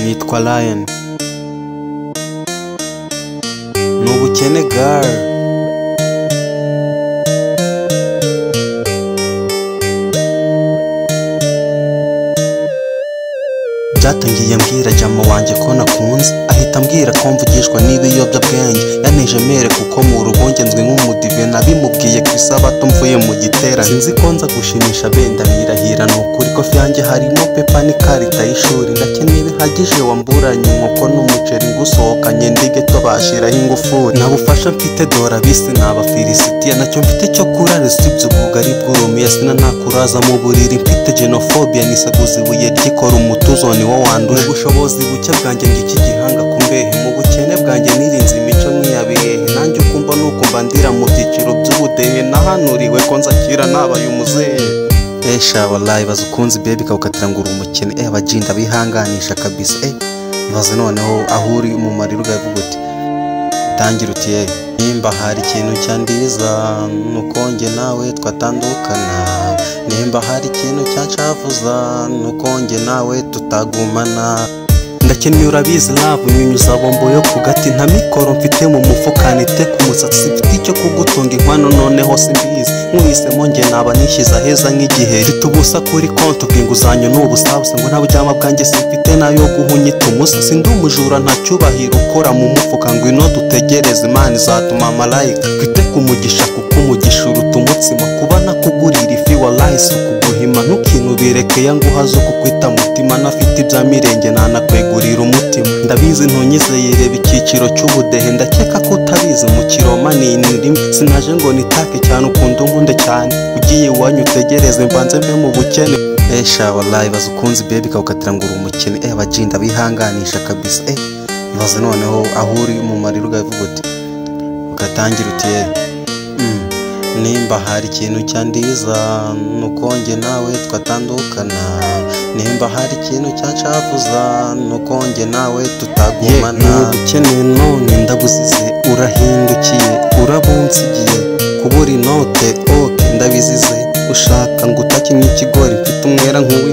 yitwa Lion ni ubukene girl byatangiye mbwira jama wanjye ko nakunze ahita ambwira ko mvugishwa n'ibiyobyabwenge yanteje mere kuko mu rugo ngenzwe nk'umudive nabimubwiye ku isabato mvuye mu gitera sinzi ko nza gushimisha benda birahira ni ukuri kofi yanjye harimo pepa n'ikarita y'ishuri ndakene bihagije wamburanye inkoko n'umuceri ngusohokanye ndige tobashiraho ingufuri nta bufasha mfite dora bisi n'abafilisitiya nacyo mfite cyo kurara usibye ubugari bw'urumiya sina ntakuraza mu buriri mfite genofobia nisaguza ibuye ryikora umutuzo ni wo wanduye Mu bushobozi buke bwanjye ngiki gihanga ku mbehe mu bukene bwanjye nirinze imico nk'iyabihehe nanjye ukumva nukumva ndira mu byiciro by'ubudehe nahanuriwe ko nzakira nabaye umuzehe esha wallahi baza ukunzi bebe ikawukatira ngo uri umukene eh abajinda bihanganisha kabisa eh ibaze noneho aho uri mu marira ugavuga uti tangira uti eh nimba hari ikintu cyandiza nuko njye nawe twatandukana nimba hari ikintu cyancavuza nuko njye nawe tutagumana ndakeneye urabizi lavu nyunyuza bombo yo ku gati nta mikoro mfite mu mufuka nite ku musatsi mfite icyo kugutunga inkwano noneho simbizi nkuhisemo njye naba nishyize aheza nk'igihe mfite ubusa kuri konti ubwo inguzanyo ni ubusabusa ngo nta buryama bwanjye simfite nayo guhunyita umusa sindi umujura nta cyubahiro ukora mu mufuka ngo ino dutegereze imana izatuma malayika twite ku mugisha kuko umugisha uruta umutsima kuba nakugurira ifi wa layisi ukuguhima ntukinubireke ya nguha zo kukwita mutima nafite ibya mirenge nanakwegurira umutima ndabizi ntunyizeyireba icyiciro cy'ubudehe ndakeka ko utabizi mu kiroma ni inirimo sinaje ngo nitake cyane ukunda unkunde cyane ugiye iwanyu utegereze mbanze mbe mu bukene esha wallahi baza ukunzi bebe ikawukatira ngo uri umukene eh abajinda bihanganisha kabisa eh ibaze noneho aho uri mu marira ugavuga uti ugatangira uti eh mm, nimba hari ikintu cyandiza nuko njye nawe twatandukana nimba hari ikintu cyancavuza nuko njye nawe tutagumana ukeneye none ndabuzize urahindukiye urabunsigiye kubura inote oke ndabizize ushaka ngo utakimye ikigori mfite umwera nk'uwo